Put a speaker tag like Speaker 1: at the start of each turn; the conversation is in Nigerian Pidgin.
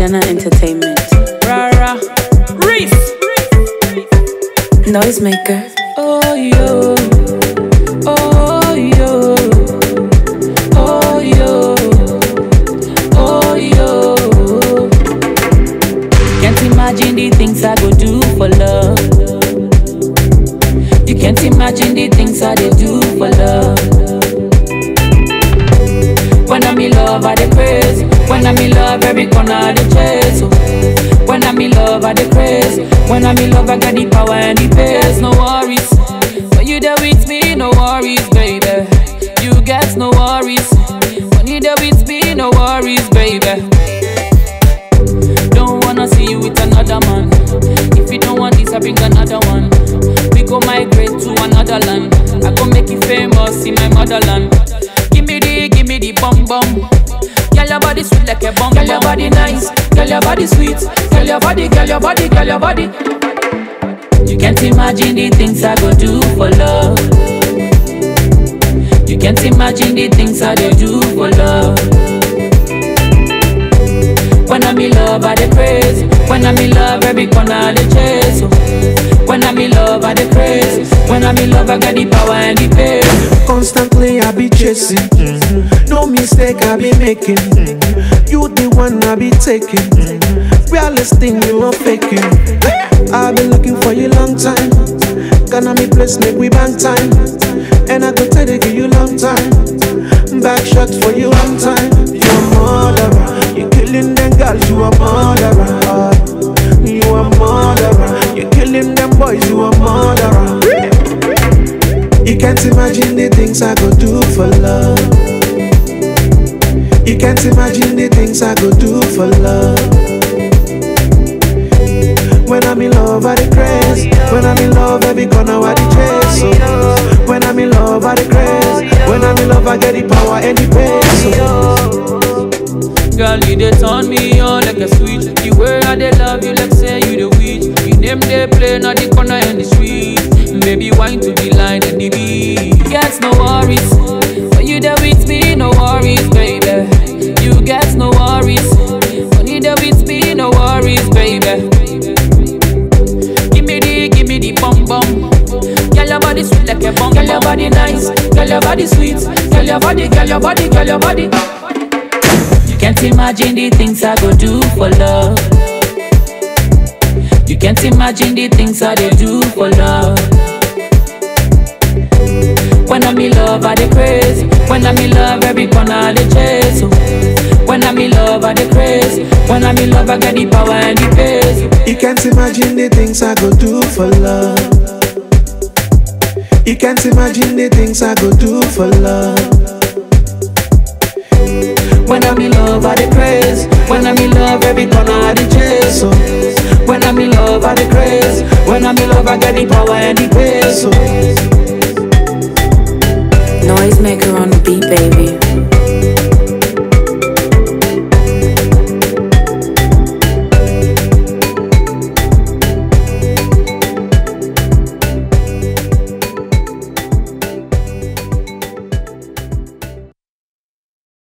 Speaker 1: Sienna Entertainment.
Speaker 2: Rara, Reese.
Speaker 1: Noisemaker.
Speaker 2: Oh yo, oh yo, oh yo, oh yo. Can't imagine the things I go do for love. You can't imagine the things I dey do for love. When I'm in love, I dey crazy. When I'm in love, every corner I dey chase. oh. When I'm in love, I dey crazy. When I'm in love, I got the power and the pace. No worries. When you there with me, no worries, baby. You get no worries. When you there with me, no worries, baby. Don't wanna see you with another man. If you don't want this, I bring another one. We go migrate to another land. I go make you famous in my motherland. Give me the, give me the bum bum. Girl, your body sweet like a bum Girl, your body nice. Girl, your body sweet. Girl, your body, girl, your body, girl, your body. You can't imagine the things I go do for love. You can't imagine the things I dey do for love. When I'm in love, I dey crazy. When I'm in love, every corner I dey chase. oh. When I'm in love, I dey crazy. When I'm in love, I got the power and the pace.
Speaker 3: Constantly I be chasing. No mistake I be making. You the one I be taking. Realest thing you not faking. I've been looking for you long time. Gonna me place make we bang time. And I go tell you give you long time. Back shot for you one time. You a murderer. You killing them girls. You a murderer. You a murderer. You killing them boys. You a murderer. You can't imagine the things I go do for love. You can't imagine the things I go do for love. When I'm in love, I the craze. When I'm in love, every corner I the chase. So when I'm in love, I the craze. When I'm in love, I get the power and the pace. So
Speaker 2: Girl, you dey turn me on like a switch. The way I dey love you, like say you the witch. You name they play, not the corner and the street. Baby, wine to the line and the beat. Get no worries. When you there with me, no worries, baby. You get no worries. When you there with me, no worries, baby. Give me the, give me the bum bum. Girl, your body sweet like a bum. Girl, your body nice. Girl, your body sweet. Girl, your body, girl, your body, girl, your body. You can't imagine the things I go do for love. You can't imagine the things I dey do for love. When I'm in love, I dey crazy. When I'm in love, every corner I dey chase. oh. When I'm in love, I dey crazy. When I'm in love, I got the power and the pace.
Speaker 3: you can't imagine the things I go do for love. You can't imagine the things I go do for love.
Speaker 2: When I'm in love, I dey crazy. When I'm in love, every corner I dey chase.
Speaker 3: So
Speaker 2: When I'm in love, I dey crazy. When I'm in love, I got the power and the pace.
Speaker 3: so.
Speaker 1: Noisemaker on the beat, baby.